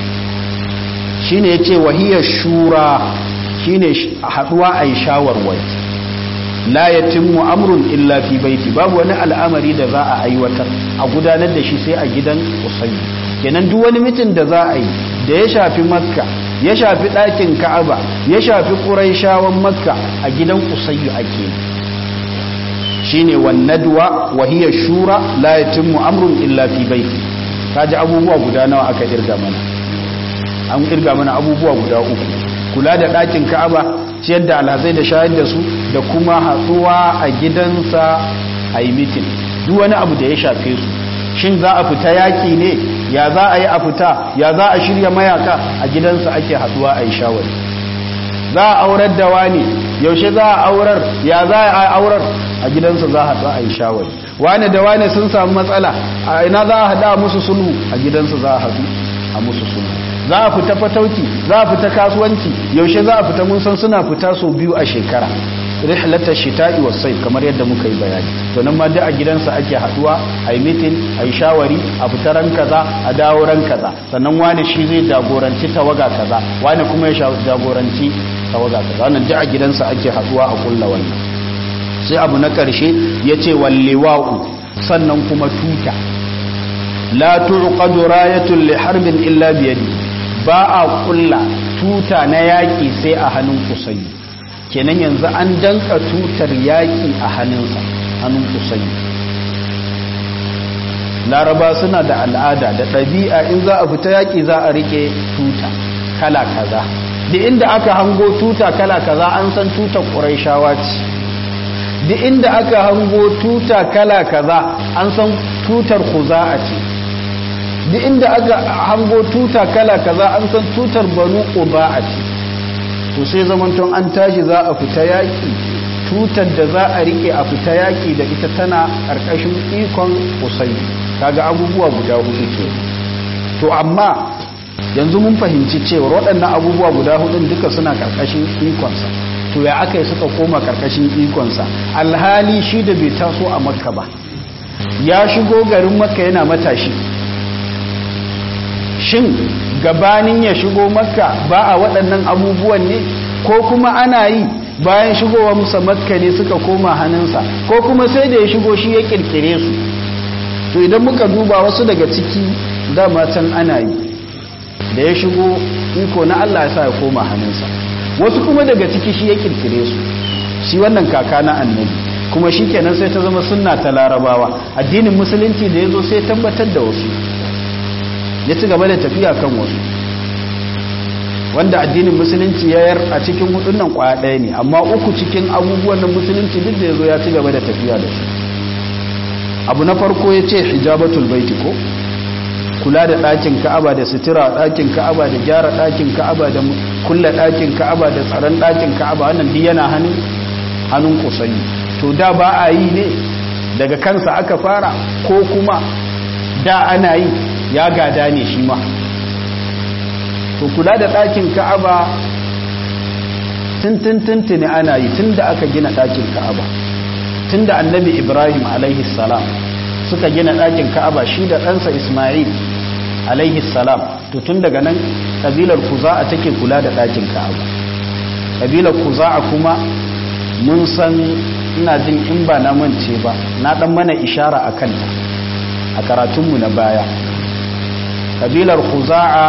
shine yace wahiyar shura shine haduwa a yi shawarwari la yatimmu amrun illa fi baiti babu wani al'amari da za a aiwatar a gudanar da shi sai a gidan usayi kenan duk wani mitin da za a yi da ya shafi makka ya shafi ɗakin ka'aba ya shafi ƙuraishawan makka a gidan usayi ake shine wan nadwa wa hiya shura la yatimmu amrun illa fi baiti kaji abubuwa guda nawa aka irga mana an irga mana abubuwa guda uku kula da ɗakin ka'aba ciyar da alhazai da shayar da su da kuma hatsuwa a gidansa a yi mitin duk wani abu da ya shafe su shin za a fita yaƙi ne ya za a yi a fita ya za a shirya mayaka a gidansa ake hatsuwa a yi shawari za a aurar da wani yaushe za a aurar ya za a aurar a gidansa za a haɗu a yi shawari wani da wani sun samu matsala a ina za a haɗa musu sulhu a gidansa za a haɗu a musu sulhu za a fita fatauki za a fita kasuwanci yaushe za a fita mun san suna fita sau biyu a shekara rihlatar shita'i was sayf kamar yadda muka yi bayani to nan ma duk a gidansa ake haduwa a yi mitin a yi shawari a fita ran kaza a dawo ran kaza sannan wani shi zai jagoranci tawaga kaza wani kuma ya jagoranci tawaga kaza wannan duk a gidansa ake haduwa a kulla wannan sai abu na karshe yace walliwa'u sannan kuma tuta la tuqadu rayatun li harbin illa biyadi ba a kulla tuta na yaƙi sai a hannun kusayi kenan yanzu an danka tutar yaƙi a hannunsa hannun kusayi laraba suna da al'ada da ɗabi'a in za a fita yaƙi za a rike tuta kala kaza da inda aka hango tuta kala kaza an san tutar ƙuraishawa ce da inda aka hango tuta kala kaza an san tutar kuza'a ce duk inda aka hango tuta kala kaza an san tutar banu quba'a ce to sai zamanton an tashi za a fita yaki tutar da za a rike a fita yaki da ita tana karkashin ikon usayi kaga abubuwa guda hudu ke to amma yanzu mun fahimci cewa waɗannan abubuwa guda hudun duka suna karkashin ikonsa to ya aka yi suka koma karkashin ikonsa alhali shi da bai taso a makka ba ya shigo garin makka yana matashi shin gabanin ya shigo makka ba a waɗannan abubuwan ne ko kuma ana yi bayan shigowa musa makka ne suka koma hannunsa ko kuma sai da ya shigo shi ya kirkire su to idan muka duba wasu daga ciki dama can ana yi da ya shigo iko na Allah ya sa ya koma hannunsa wasu kuma daga ciki shi ya kirkire su shi wannan kaka na annabi kuma shi kenan sai ta zama sunna ta larabawa addinin musulunci da ya zo sai tabbatar da wasu ya ci gaba da tafiya kan wasu wanda addinin musulunci ya yar a cikin hudun nan kwaya ɗaya ne amma uku cikin abubuwan nan musulunci duk da ya zo ya ci gaba da tafiya da su abu na farko ya ce hijabatul baiti ko kula da ɗakin ka'aba da sutura ɗakin ka'aba da gyara ɗakin ka'aba da kulla ɗakin ka'aba da tsaron ɗakin ka'aba wannan duk yana hannun hannun kusayi to da ba a yi ne daga kansa aka fara ko kuma da ana yi ya gada ne shi ma to kula da ɗakin ka'aba tuntuntuntuni ana yi tun da aka gina ɗakin ka'aba tun da annabi ibrahim salam suka gina ɗakin ka'aba shi da ɗansa ismail salam to tun daga nan ƙabilar kuza a take kula da ɗakin ka'aba kabilar kuza'a kuma mun san ina jin in ba na mance ba na dan mana ishara a kanta a karatunmu na baya kabilar kuza'a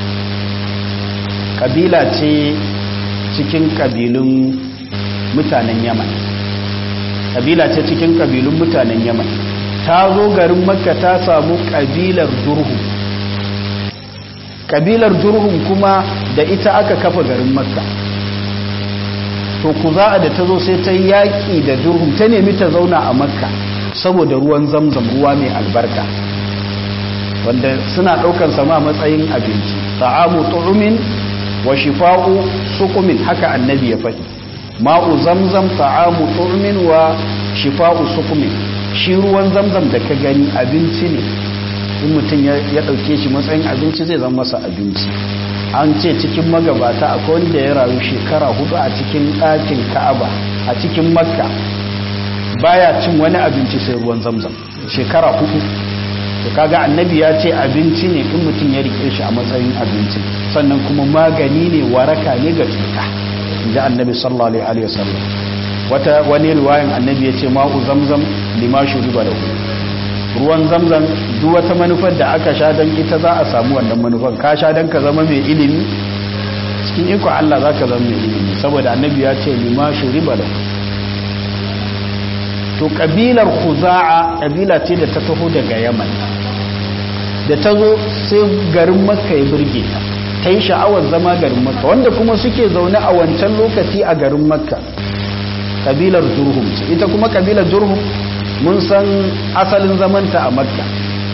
kabila ce cikin kabilun mutanen yaman kabila ce cikin kabilun mutanen yaman ta zo garin makka ta samu kabilar durhum kabilar durhum kuma da ita aka kafa garin makka to kuza'a da ta zo sai ta yaƙi da durhum ta nemi ta zauna a makka saboda ruwan zamzam ruwa mai albarka wanda suna ɗaukar sama matsayin abinci ta'amu tu'umin wa shifa'u sukumin haka annabi ya faɗi ma'u zamzam ta'amu tu'umin wa shifa'u sukumin shi ruwan zamzam da ka gani abinci ne in mutum ya ɗauke shi matsayin abinci zai zama masa abinci an ce cikin magabata akwai wanda ya rayu shekara hudu a cikin ɗakin ka'aba a cikin makka baya cin wani abinci sai ruwan zamzam shekara hudu to kaga annabi ya ce abinci ne in mutum ya rike shi a matsayin abinci sannan kuma magani ne waraka ne ga cuta inji annabi sallallahu alaihi wasallam wata wani riwayan annabi ya ce ma'u zamzam lima shuriba lahu ruwan zamzam duk wata manufar da aka sha don ita za a samu wannan manufar ka sha don ka zama mai ilimi cikin iko Allah za ka zama mai ilimi saboda annabi ya ce lima shuriba lahu to kabilar khuza'a kabila ce da ta taho daga yaman da ta zo sai garin makka ya burge ta ta yi sha'awar zama garin makka wanda kuma suke zaune a wancan lokaci a garin makka kabilar jurhum ce ita kuma kabilar jurhum mun san asalin zamanta a makka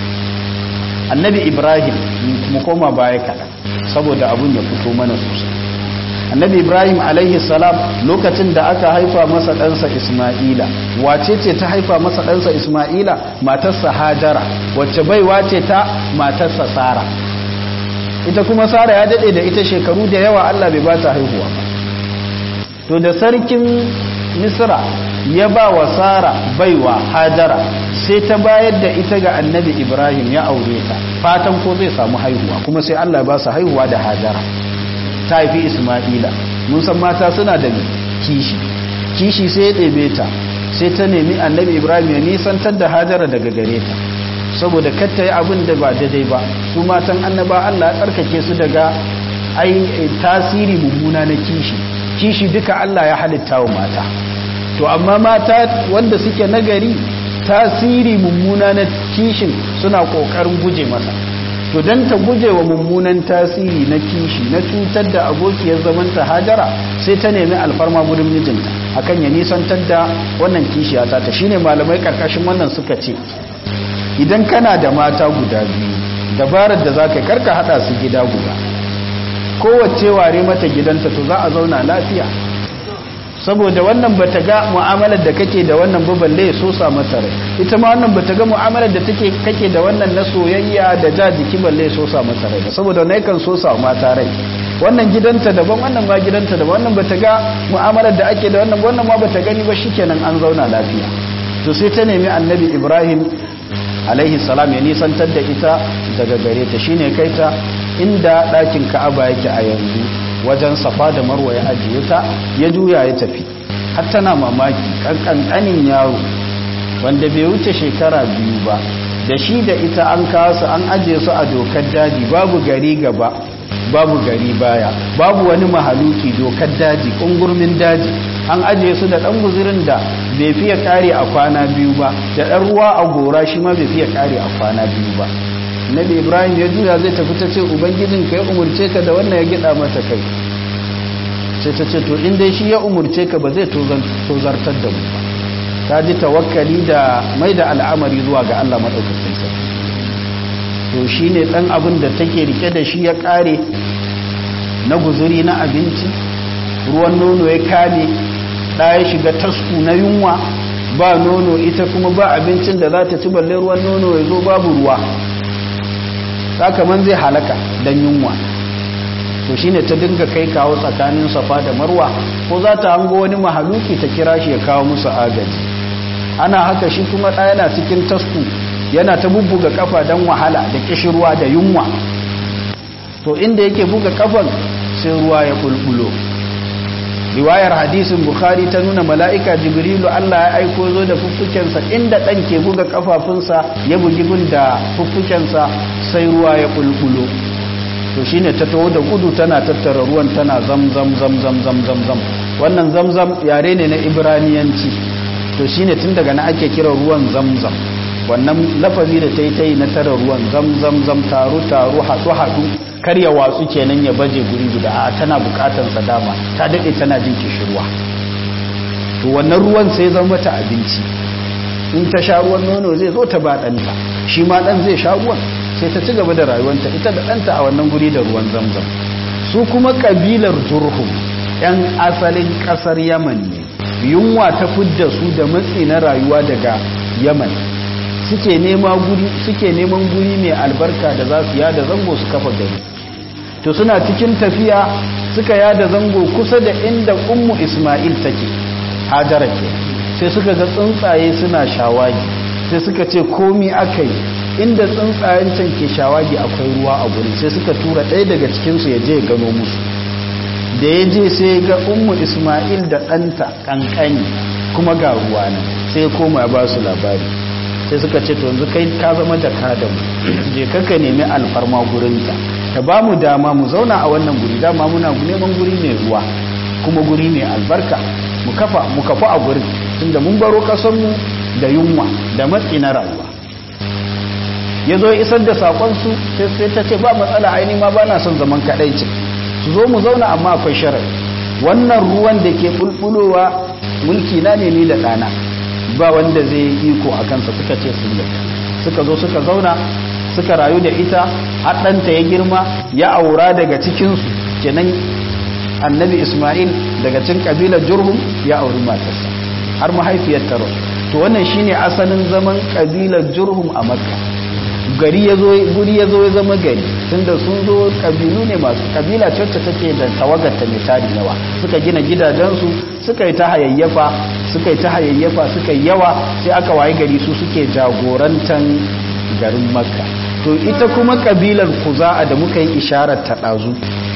annabi ibrahim mu koma baya kaɗan saboda abun ya fito mana sosai annabi ibrahim alaihi salam lokacin da aka haifa masa ɗansa isma'ila wace ce ta haifa masa ɗansa isma'ila matarsa hajara wacce baiwa ce ta matarsa sara ita kuma sara ya daɗe da ita shekaru da yawa allah bai ba ta haihuwa ba to da sarkin misra ya ba wa sara baiwa hajara sai ta bayar da ita ga annabi ibrahim ya aure ta fatan ko zai samu haihuwa kuma sai allah ba su haihuwa da hajara ta haifi isma'ila mun san mata suna da kishi kishi sai ya ɗebe ta sai ta nemi annabi ibrahim ya nisantar da hajara daga gare ta saboda katta yi abin da ba daidai ba su matan annaba allah ya tsarkake su daga ai tasiri mummuna na kishi kishi duka allah ya halitta wa mata to amma mata wanda suke nagari tasiri mummuna na kishin suna kokarin guje masa to don ta guje wa mummunan tasiri na kishi na cutar da abokiyar zamanta hajara sai ta nemi alfarma gudun mijinta akan ya nisantar da wannan kishiya ta ta shine malamai karkashin wannan suka ce idan kana da mata guda biyu dabarar da za ka karka hada su gida guda kowace ware mata gidanta to za a zauna lafiya saboda wannan bata ga mu'amalar da kake da wannan ba balle ya sosa mata rai ita ma wannan bata ga mu'amalar da take kake da wannan na soyayya da ja jiki balle ya sosa mata rai ba saboda wannan yakan sosa mata rai wannan gidanta daban wannan ma gidanta daban wannan bata ga mu'amalar da ake da wannan wannan ma bata gani ba shikenan an zauna lafiya to sai ta nemi annabi Ibrahim alaihi salam ya nisantar da ita daga gare ta shine kai ta inda ɗakin Ka'aba yake a yanzu wajen safa da marwa ya ajiye ta ya juya ya tafi har tana mamaki kankanin yaro wanda bai wuce shekara biyu ba da shi da ita an kawo su an ajiye su a dokar daji babu gari gaba babu gari baya babu wani mahaluki dokar daji kungurmin daji an ajiye su da dan guzurin da bai fiye kare a kwana biyu ba da dan ruwa a gora shi ma bai fiye kare a kwana biyu ba nabi ibrahim ya juya zai tafi ta ce ubangijin ka ya umurce ka da wannan ya gida mata kai sai ta ce to in dai shi ya umurce ka ba zai tozartar da mu ba ta ji tawakkali da mai da al'amari zuwa ga allah maɗaukakin sarki to shi ne ɗan abin da take rike da shi ya ƙare na guzuri na abinci ruwan nono ya kame ɗaya shiga tasku na yunwa ba nono ita kuma ba abincin da za ta ci balle ruwan nono ya zo babu ruwa sakaman zai halaka don yunwa to shine ta dinga kai kawo tsakanin safa da marwa ko za ta hango wani mahaluki ta kira shi ya kawo musu agaji ana haka shi kuma ɗaya yana cikin tasku yana ta bubbuga kafa don wahala da kishirwa da yunwa to inda yake buga kafan sai ruwa ya bulbulo riwayar hadisin bukhari ta nuna mala'ika jibrilu allah ya aiko zo da fuffukensa inda ɗan ke buga kafafunsa ya bugi gun da fuffukensa sai ruwa ya bulbulo to shine ta taho da gudu tana tattara ruwan tana zam zam zam zam zam zam zam wannan zam zam yare ne na ibraniyanci to shine tun daga na ake kira ruwan zam zam wannan lafazi da ta yi ta yi na tara ruwan zam zam zam taru taru haɗu haɗu karya watsu kenan ya baje guri guda a tana bukatar sa dama ta daɗe tana jin kishirwa to wannan ruwan sai zama mata abinci in ta sha ruwan nono zai zo ta ba ɗanta shi ma ɗan zai sha ruwan sai ta ci gaba da rayuwanta ita da ɗanta a wannan guri da ruwan zamzam su kuma ƙabilar jurhum 'yan asalin ƙasar yaman ne yunwa ta fidda su da matsi na rayuwa daga yaman suke nema guri suke neman guri mai albarka da za su yada zango su kafa gari to suna cikin tafiya suka yada zango kusa da inda ummu isma'il take hajara ke sai suka ga tsuntsaye suna shawagi sai suka ce komi aka yi inda tsuntsayen can ke shawagi akwai ruwa a guri sai suka tura ɗaya daga cikinsu ya je ya gano musu da ya je sai ga ummu isma'il da ɗanta ƙanƙani kuma ga ruwa ne sai ya koma ya ba su labari sai suka ce to yanzu kai ka zama da mu je kaka nemi alfarma gurinta ta ba mu dama mu zauna a wannan guri dama muna neman guri mai ruwa kuma guri mai albarka mu kafa mu kafa a gurin tunda mun baro kasanmu da yunwa da matsi na rayuwa ya zo isar da sakonsu sai ta ce ba matsala aini ma ba na son zaman kaɗaici su zo mu zauna amma akwai sharar wannan ruwan da ke bulbulowa mulki na ne ni da ɗana ba wanda zai yi iko a kansa suka ce sun yi suka zo suka zauna suka rayu da ita haɗanta ya girma ya aura daga cikinsu kenan annabi ismail daga cin ƙabilar jurhum ya auri matarsa har mahaifiyar taro to wannan shine asalin zaman ƙabilar jurhum a makka gari ya zo guri ya zo ya zama gari tunda sun zo kabilu ne masu kabila ce wacce take da tawagarta mai tari yawa suka gina gidajensu suka yi ta hayayyafa suka yi ta hayayyafa suka yi yawa sai aka waye gari su suke jagorantan garin makka to ita kuma kabilar kuza'a da muka yi isharar ta ɗazu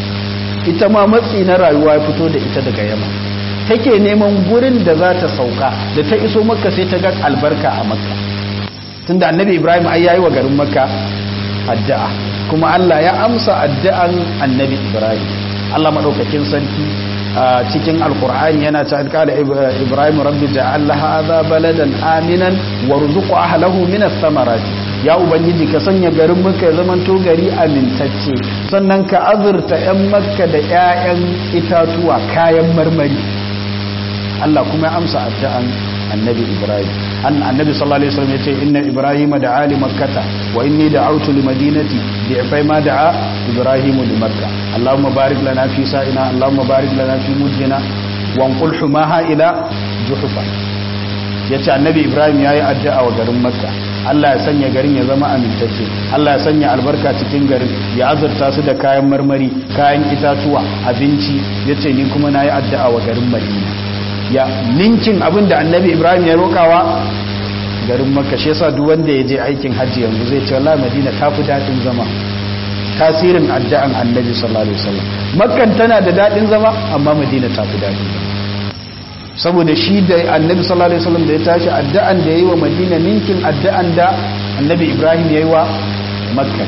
ita ma matsi na rayuwa ya fito da ita daga yamma take neman gurin da za ta sauka da ta iso makka sai ta ga albarka a makka tunda annabi ibrahim ai yayi wa garin makka addu'a kuma Allah ya amsa addu'an annabi ibrahim Allah madaukakin sarki a cikin alqur'ani yana ta alƙala ibrahim rabbi ja'al hadha baladan aminan warzuq ahlihi min ath-thamarati ya ubangiji ka sanya garin makka ya zaman to gari amintacce sannan ka azurta yan makka da ƴaƴan itatuwa kayan marmari Allah kuma ya amsa addu'an annabi ibrahim an annabi sallallahu alaihi wasallam yace inna ibrahima da'a li makkata wa inni da'awtu li madinati bi afai ma da'a ibrahim li makka allahumma barik lana fi sa'ina allahumma barik lana fi mujjina wa anqul humaha ila juhfa yace annabi ibrahim yayi addu'a wa garin makka Allah ya sanya garin ya zama amintacce Allah ya sanya albarka cikin garin ya azurta su da kayan marmari kayan itatuwa abinci yace ni kuma nayi addu'a wa garin madina ya ninkin abin da annabi ibrahim ya rokawa garin makka shi yasa duk wanda ya je aikin hajji yanzu zai ce wallahi madina ta fi daɗin zama tasirin addu'an annabi sallallahu alaihi wasallam makkan tana da daɗin zama amma madina ta fi daɗin zama saboda shi da annabi sallallahu alaihi wasallam da ya tashi addu'an da yayi wa madina ninkin addu'an da annabi ibrahim yayi wa makka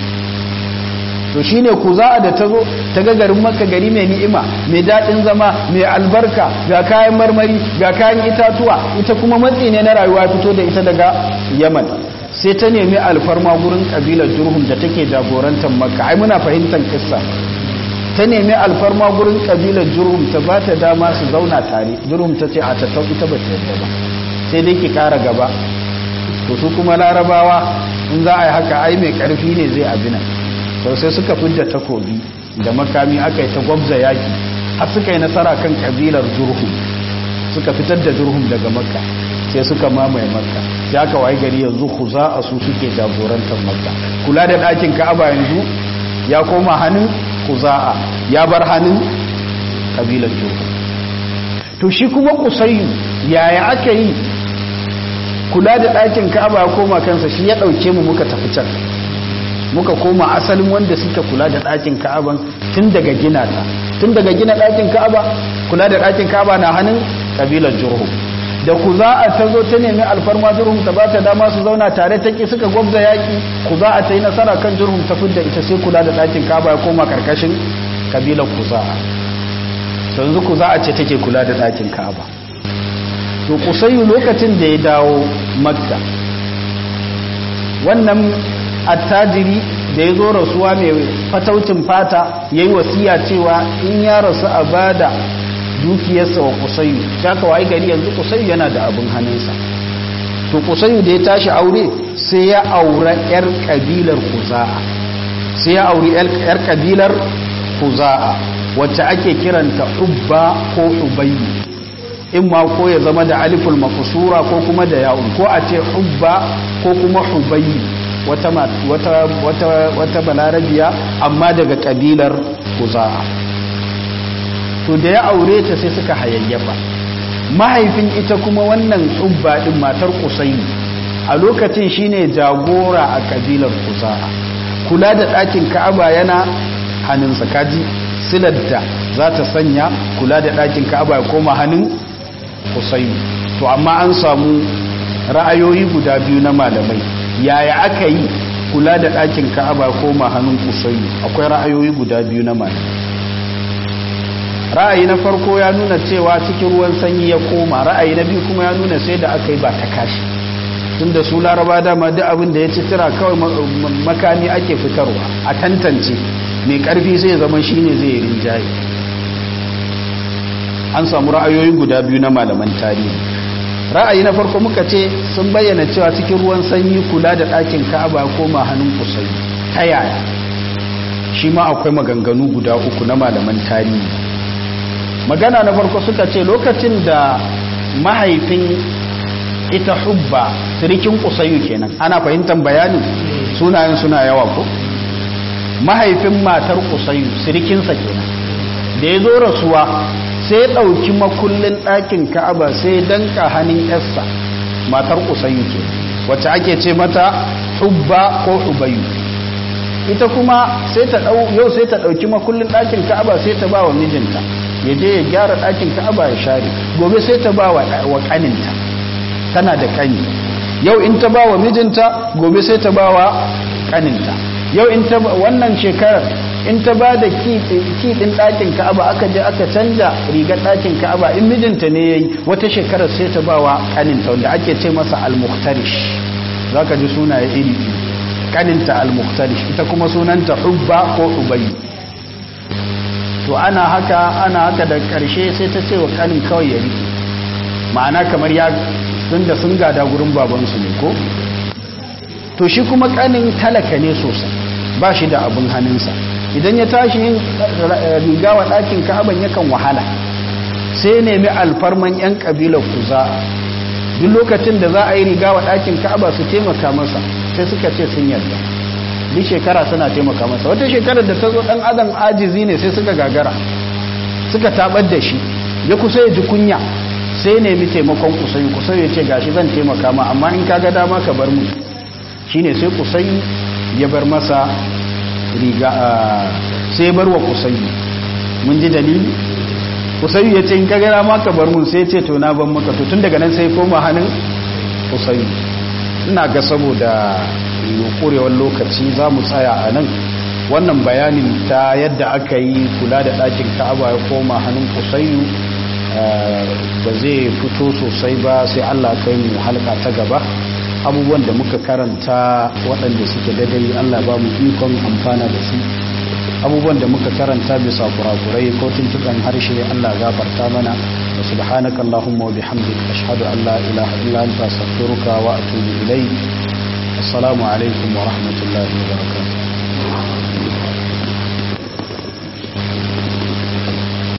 to shine kuza'a da tazo ta ga garin makka gari mai ni'ima mai dadin zama mai albarka ga kayan marmari ga kayan itatuwa ita kuma matsi ne na rayuwa fito da ita daga yaman sai ta nemi alfarma gurin kabilar jurhum da take jagorantar makka ai muna fahimtar kissa ta nemi alfarma gurin kabilar jurhum ta ba ta dama su zauna tare jurhum ta ce a tattau ita ba ta yadda ba sai dai ki kara gaba to su kuma larabawa in za a yi haka ai mai karfi ne zai abinan sau sai suka fidda takobi da makami aka yi ta gwabza yaki har suka yi nasara kan kabilar jurhum suka fitar da jurhum daga makka sai suka mamaye makka sai aka waye gari yanzu huza a su suke jagorantar makka kula da ɗakin ka'aba yanzu ya koma hannun kuza'a ya bar hannun kabilar jurhum to shi kuma kusayyu yaya aka yi kula da ɗakin ka'aba ya koma kansa shi ya ɗauke mu muka tafi can muka koma asalin wanda suka kula da ɗakin ka'aban tun daga gina ta tun daga gina ɗakin ka'aba kula da ɗakin kaba na hannun kabilar jurhum da kuza'a ta zo ta nemi alfarma jurhum ta ba ta dama su zauna tare ta ki suka gwabza yaƙi kuza'a ta yi nasara kan jurhum ta fidda ita sai kula da ɗakin kaba ya koma karkashin kabilar kuza'a yanzu kuza'a ce take kula da ɗakin kaba to kusayyu lokacin da ya dawo makka wannan attajiri da ya zo rasuwa mai fataucin fata ya yi wasiya cewa in ya rasu a bada dukiyarsa wa kusayu ta kawai gari yanzu kusayu yana da abin hannunsa to kusayu da ya tashi aure sai ya aura 'yar kabilar kuza'a sai ya auri 'yar kabilar kuza'a wacce ake kiranta ubba ko ubayyi in ma ko ya zama da aliful mafusura ko kuma da ya'un ko a ce ubba ko kuma hubayyi wata, wata, wata, wata balarabiya amma daga kabilar kuza'a to da ya aure ta sai suka hayayyafa mahaifin ita kuma wannan ubba din matar kusayi a lokacin shine jagora a kabilar kuza'a kula da ɗakin ka'aba yana hannunsa kaji silar da za ta sanya kula da ɗakin ka'aba ya koma hannun kusayi to amma an samu ra'ayoyi guda biyu na malamai yaya aka yi kula da ɗakin ka'aba koma hannun kusayi akwai ra'ayoyi guda biyu na malamai ra'ayi na farko ya nuna cewa cikin ruwan sanyi ya koma ra'ayi na biyu kuma ya nuna sai da aka yi ba ta kashi tun da su laraba dama duk abin da ya ci tira kawai makami ake fitarwa a tantance mai karfi sai zama shine zai rinjaye an samu ra'ayoyi guda biyu na malaman tarihi ra'ayi na farko muka ce sun bayyana cewa cikin ruwan sanyi kula da ɗakin ka'aba koma hannun kusai ta yaya shi ma akwai maganganu guda uku na malaman tarihi magana na farko suka ce lokacin da mahaifin ita hubba sirikin kusayu kenan ana fahimtar bayanin sunayen suna yawa ko mahaifin matar kusayu sirikinsa kenan da ya zo rasuwa sai ɗauki makullin ɗakin ka'aba sai danka hannun yarsa matar kusayu ke wacce ake ce mata hubba ko hubayu ita kuma sai ta ɗau yau sai ta ɗauki makullin ɗakin ka'aba sai ta ba wa mijinta ya je ya gyara ɗakin ka'aba ya share gobe sai ta ba wa ƙaninta tana da ƙani yau in ta ba wa mijinta gobe sai ta ba wa ƙaninta yau in ta wannan shekarar in ta ba da kiɗin ɗakin ka'aba aka je aka canja rigar ɗakin ka'aba in mijinta ne ya yi wata shekarar sai ta ba wa ƙaninta wanda ake ce masa al-muhtarish za ka ji sunaye iri ƙaninta al-muhtarish ita kuma sunanta hubba ko ubayi to ana haka ana haka da ƙarshe sai ta ce wa ƙanin kawai ya riƙe ma'ana kamar ya tunda sun gada gurin babansu ne ko to shi kuma ƙanin talaka ne sosai ba shi da abin hannunsa idan ya tashi yin riga wa ɗakin ka'aban yakan wahala sai nemi alfarman 'yan ƙabilar kuza duk lokacin da za a yi riga wa ɗakin ka'aba su taimaka masa sai suka ce sun yarda duk shekara suna taimaka masa wata shekarar da ta zo ɗan adam ajizi ne sai suka gagara suka tabar da shi ya kusa ya ji kunya sai nemi taimakon kusayi kusayi ya ce gashi zan taimaka ma amma in kaga dama ka bar mu shine sai kusayi ya bar masa riga sai bar wa kusayi mun ji dalili kusayi ya ce in kaga dama ka bar mu sai ce to na ban maka to tun daga nan sai koma hannun kusayi ina ga saboda kurewar lokaci za mu tsaya a nan wannan bayanin ta yadda aka yi kula da ɗakin ka'aba ya koma hannun kusayu ba zai fito sosai ba sai allah kai mu halka ta gaba abubuwan da muka karanta waɗanda suke daidai allah ba mu ikon amfana da su abubuwan da muka karanta bisa kurakurai ko tuntuɓen harshe allah gafarta mana da subhanaka allahumma wa bihamdika ashhadu an la ilaha illa anta astaghfiruka wa atubu ilayk assalamu alaikum wa rahmatullahi wa barakatuh